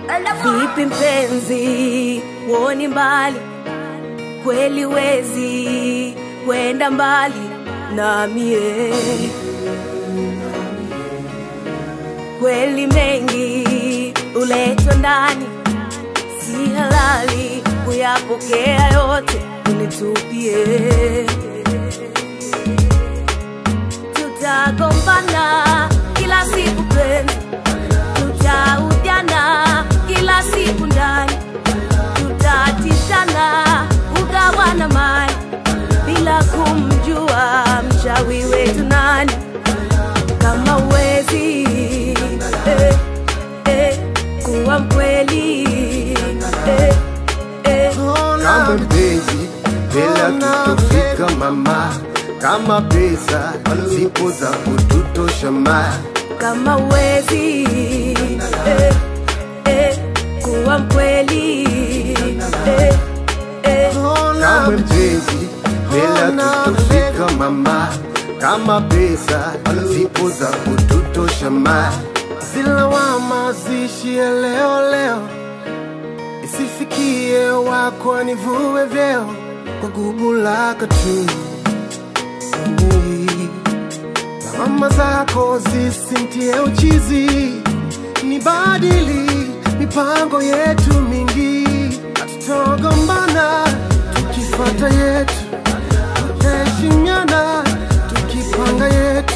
Vipi mpenzi, woni mbali kweli, wezi kwenda mbali na mie kweli, mengi uletwa ndani, si halali kuyapokea yote, unitupie tutagombana kila siku penzi, tutaudiana kila siku ndani, tutatishana kugawana mali bila kumjua mchawi wetu nani. Kama uwezi eh, eh, kuwa mkweli eh, eh, kama mpenzi bila tutofika mama, kama pesa zipo za kututosha ma, kama uwezi eh, eh, kuwa mkweli eh, eh, kama mpenzi bila tutofika mama, kama pesa zipo za kututosha ma, zilawama zishie leo leo, isifikie wako nivue vyeo kwa gubu lako tu. Lawama zako zisintie uchizi, ni badili mipango yetu mingi, hatutogombana tukifata yetu, tutaheshimiana tukipanga yetu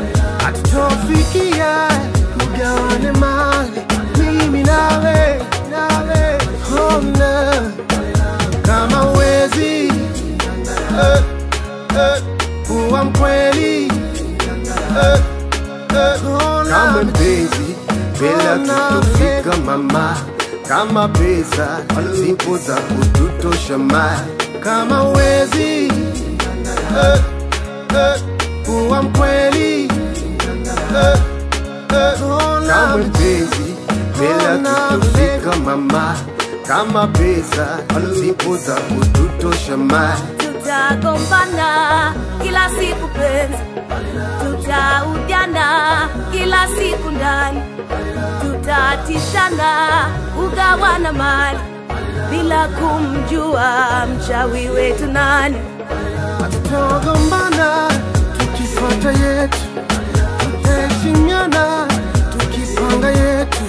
hatutofikia tugawane mali mimi nawe nawe hona kama uwezi eh, eh, kuwa mkweli eh, eh, hona kama mpenzi bila tutofika mama, kama pesa zipo za kututosha ma, kama uwezi eh, eh, kuwa mkweli eh, eh, hona kama mpenzi bila tutofika mama, kama pesa zipo za kututosha ma, tutagombana kila siku penzi, tutaudiana kila siku ndani, tutatishana kugawana mali bila kumjua mchawi wetu nani. Tutagombana tukifuata yetu, tutaheshimiana tukipanga yetu,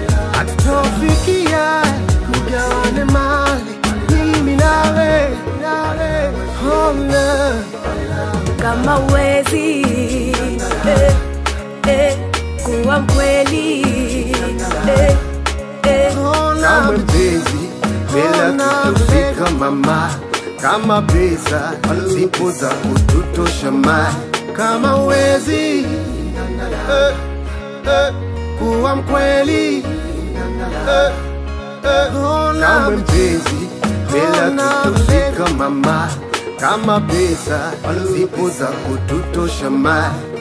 hatutofikia kugawane mali mimi nawe nawe hona kama uwezi eh, eh, kuwa mkweli eh, eh, kama mpenzi bila tutofika mama, kama pesa zipo za kututosha ma, kama uwezi eh, eh, kuwa mkweli eh, eh, hona kama mpenzi bila tutofika mama, kama pesa zipo za kututosha ma,